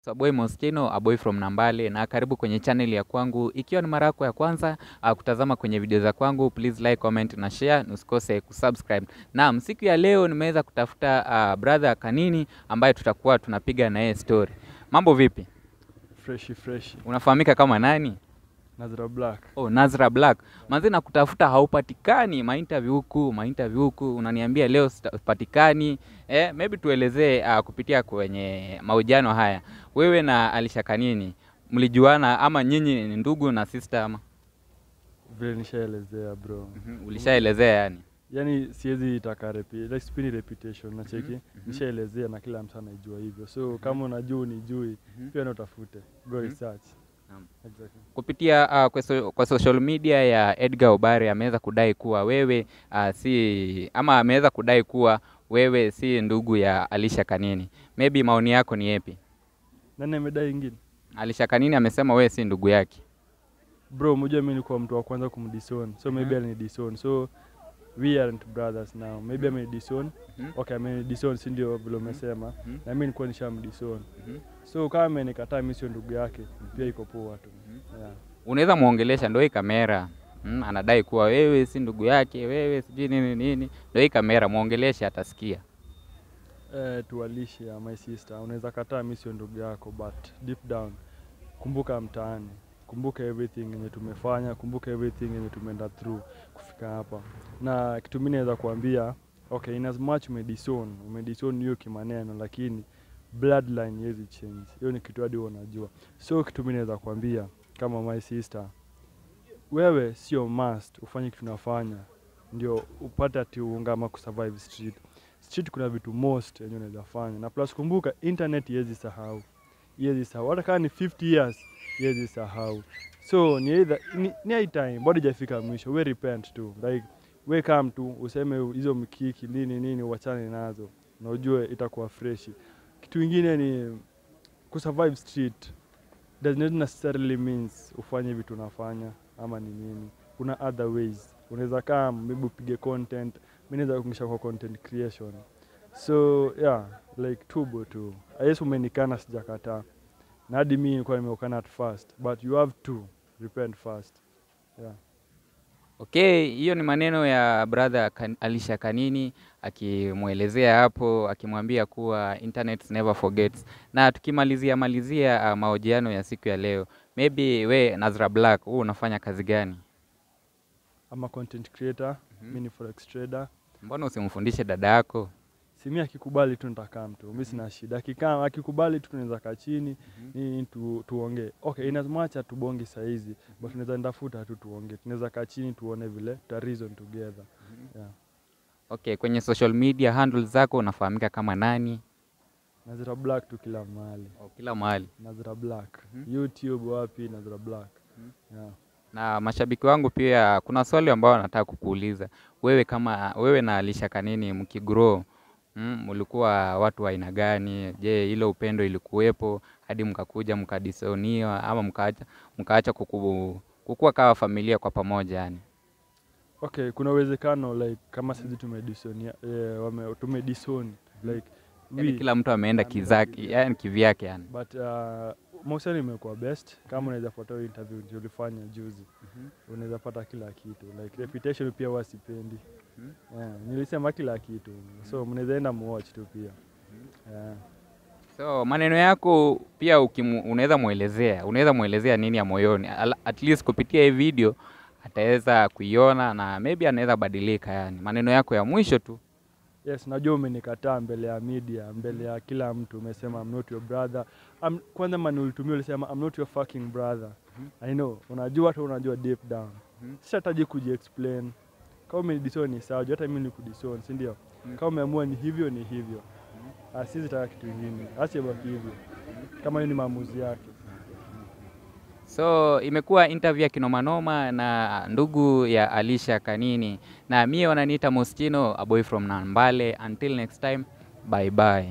So boy Moschino, a boy from Nambale na karibu kwenye channel ya kwangu. Ikiwa ni mara yako ya kwanza uh, kutazama kwenye video za kwangu, please like, comment na share, na usikose kusubscribe. Naam, siku ya leo nimeweza kutafuta uh, brother Kanini ambaye tutakuwa tunapiga na yeye story. Mambo vipi? freshi freshi Unafahamika kama nani? Nazra Black. Oh, Nazra Black. Manzi na kutafuta haupatikani, mainterview huku, mainterview huku, unaniambia leo sipatikani. Eh, maybe tuelezee uh, kupitia kwenye mahojiano haya. Wewe na Alisha Kanini mlijuana ama nyinyi ni ndugu na sister ama? Vile nishaelezea bro. Mhm, Ulishaelezea yani. Yaani siwezi taka repi, like sipendi reputation na cheki. Nishaelezea na kila mtu anaijua hivyo. So kama unajua unijui, pia na utafute. Go research. Naam. Exactly. Kupitia uh, kwa, so, kwa social media ya Edgar Obare ameweza kudai kuwa wewe uh, si ama ameweza kudai kuwa wewe si ndugu ya Alisha Kanini. Maybe maoni yako ni yapi? Nani amedai ingine? Alisha Kanini amesema wewe si ndugu yake. Bro, unajua mimi nilikuwa mtu wa kwanza kumdison. So maybe alinidison. So we aren't brothers now. Maybe amenidison. Mhm. Okay, amenidison si ndio vile umesema. Mhm. Na mimi nilikuwa nishamdison. Mhm. So kama amenikataa mimi sio ndugu yake, pia iko poa tu. Yeah. Unaweza muongelesha, ndo hii kamera mm, anadai kuwa wewe si ndugu yake, wewe sijui nini nini, ndo hii kamera muongeleshe, atasikia. Eh, tuwalishe ya my sister, unaweza kataa mimi sio ndugu yako, but deep down kumbuka mtaani, kumbuka everything yenye tumefanya, kumbuka everything yenye tumeenda through kufika hapa. Na kitu mimi naweza kuambia, okay, in as much umedison, umedison hiyo kimaneno, lakini bloodline haiwezi change. Hiyo ni kitu hadi wewe unajua. So kitu mimi naweza kuambia kama my sister, wewe sio must ufanye kitu unafanya ndio upate ati uungama kusurvive street street kuna vitu most yenye unaweza fanya na plus kumbuka internet iwezi sahau iwezi sahau hata kama ni 50 years iwezi sahau so ni either ni, ni high time bado hajafika mwisho we repent tu like we come tu useme hizo mkiki nini nini uachane nazo na ujue itakuwa freshi kitu ingine ni kusurvive street does not necessarily means ufanye vitu unafanya ama ni nini kuna other ways unaweza kaa maybe upige content mi naweza kuingisha kwa content creation so yeah like tubo tu yes umenikana sijakataa na hadi mi nilikuwa nimeukana at first but you have to repent first yeah. Okay, hiyo ni maneno ya brother kan, Alisha Kanini akimwelezea hapo, akimwambia kuwa internet never forgets. Na tukimalizia malizia uh, mahojiano ya siku ya leo, maybe we Nazra Black, huu unafanya kazi gani? ama content creator Mhm. mi ni forex trader Mbona usimfundishe dada yako? simi akikubali tu nitakaa mtu mi sina shida akikaa akikubali tu tunaweza kaa chini nini tu, tuongee okay in as much hatubongi saizi but tunaweza ndafuta tu tuongee tunaweza kaa chini tuone vile tuta reason together yeah. Okay, kwenye social media handles zako unafahamika kama nani? Nazira Black tu kila mahali Oh, kila mahali. Nazira Black Mhm. YouTube wapi Nazira Black Mhm. yeah. Na mashabiki wangu pia kuna swali ambao wanataka kukuuliza. Wewe kama wewe na Alisha Kanini mkigrow, mm, mlikuwa watu wa aina gani? Je, ile upendo ilikuwepo hadi mkakuja mkadisoniwa ama mkaacha mkaacha kuku, kukua kama familia kwa pamoja yani? Okay, kuna uwezekano like kama sisi tumedison eh, wame tumedison like Yani we kila mtu ameenda ameenda kizake, kivyake. yani kivyake yani. but uh, mahusiano imekuwa best kama unaweza fuata hiyo interview ndio ulifanya juzi unaweza pata kila kitu like reputation pia wasipendi Mhm. yeah, nilisema kila kitu so mnaweza enda muwatch tu pia yeah. So maneno yako pia ukimu, unaweza mwelezea, unaweza mwelezea nini ya moyoni, Al- at least kupitia hii video ataweza kuiona na maybe anaweza badilika. Yani maneno yako ya mwisho tu. Yes, najua umenikataa mbele ya media, mbele ya kila mtu, umesema I'm not your brother. I'm, kwanza mani ulitumia ulisema I'm not your fucking brother. I know, unajua hata unajua deep down. Mhm. Sitataji kujiexplain. Kama umenidison ni sawa, juu hata mimi nikudison, si ndio? Mhm. Kama umeamua ni hivyo ni hivyo. Ah, sisi taka kitu kingine. Acha ibaki hivyo. Kama hiyo ni maamuzi yake. So imekuwa interview ya kinomanoma na ndugu ya Alisha Kanini, na mie wananiita Moschino, a boy from Nambale. Until next time, bye bye.